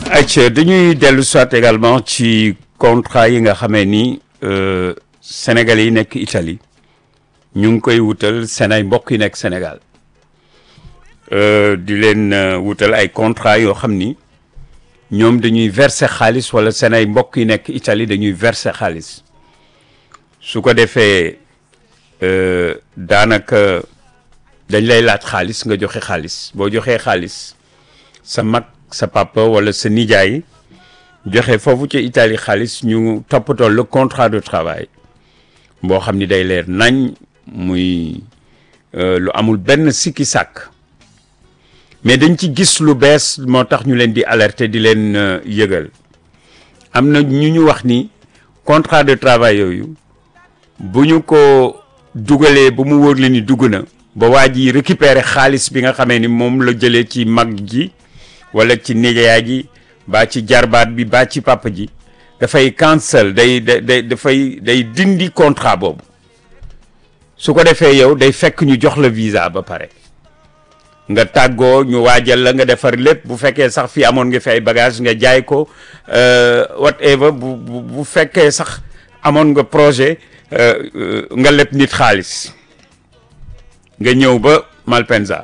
ayca dañuy dellu soit également ci contrat yi nga xamee ni Sénégalais yi nekk Italie ñu ngi koy wutal seen ay mbokk yi nekk Sénégal di leen wutal ay contrat yoo xam ni ñoom dañuy verser xaalis wala seen ay mbokk yi nekk Italie dañuy verser xaalis su ko defee daanaka dañ lay laaj xaalis nga joxe xaalis boo joxee xaalis sa mag sa papa wala sa nijaay joxe foofu ci Italie xaalis ñu toppatoo le contrat de travail boo xam ni day leer nañ muy lu amul benn sikki sàkk mais dañ ci gis lu bees moo tax ñu leen di alerter di leen yëgal am na ñu ñu wax ni contrat de travail yooyu bu ñu ko dugalee ba mu wóor la ni dugg na ba waa ji récupérer xaalis bi nga xamee ni moom la jëlee ci mag ji wala ci nijaay ji baa ci jarbaat bi baa ci papa ji dafay cancel day day dafay day dindi contrat boobu su ko defee yow day fekk ñu jox la visa ba pare nga tàggoo ñu waajal la nga defar lépp bu fekkee sax fii amoon nga fi ay bagage nga jaay ko whatever bu bu fekkee sax amoon nga projet nga leb nit xaalis nga ñëw ba Malpensa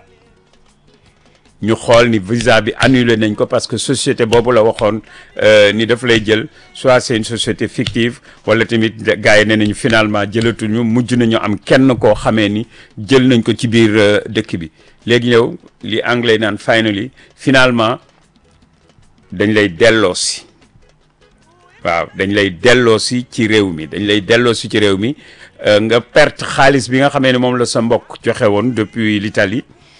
ñu xool ni visa bi annulé nañ ko parce que société boobu la waxoon ni daf lay jël soit c'est une société fictive wala tamit gars yi ne nañu finalement jëlatuñu mujj nañu am kenn koo xamee ni jël nañ ko ci biir dëkk bi léegi ñëw li anglais naan finally finalement dañ lay delloosi waaw dañ lay delloosi ci réew mi dañ lay delloosi ci réew mi nga perte xaalis bi nga xamee ne moom la sa mbokk joxe woon depuis l'Italie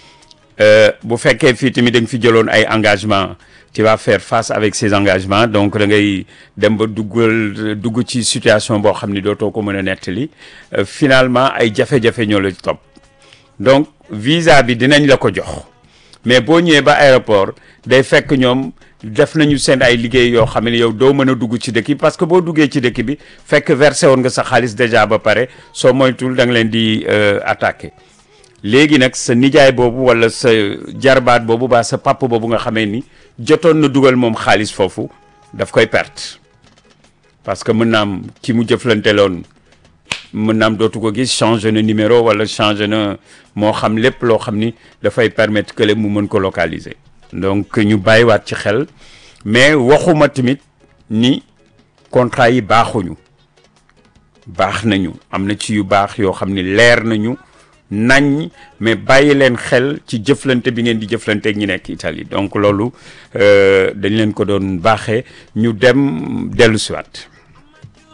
bu fekkee fii tamit da nga fi jëloon ay engagement tu vas faire face avec ces engagements donc da ngay dem ba duggal dugg ci situation boo xam ni dootoo ko mën a nettali finalement ay jafe-jafe ñoo la topp donc visa bi dinañ la ko jox mais boo ñëwee ba aéroport day fekk ñoom def nañu seen ay liggéey yoo xam ne yow doo mën a dugg ci dëkk bi parce que boo duggee ci dëkk bi fekk versé woon nga sa xaalis déjà ba pare soo moytul da nga leen di attaqué léegi nag sa nijaay boobu wala sa jarbaat boobu ba sa papa boobu nga xamee ni jotoon na dugal moom xaalis foofu daf koy perte parce que mën naa am ki mu jëflanteloon mën na am dootu ko gis changé na numéro wala changé na moo xam lépp loo xam ni dafay permettre que mu mën ko localiser. donc ñu bàyyiwaat ci xel mais waxuma tamit ni contrat yi baaxuñu baax nañu am na ci yu baax yoo xam ni leer nañu nañ mais bàyyi leen xel ci jëflante bi ngeen di jëflante ak ñi nekk Italie donc loolu dañ leen ko doon baaxee ñu dem dellu siwaat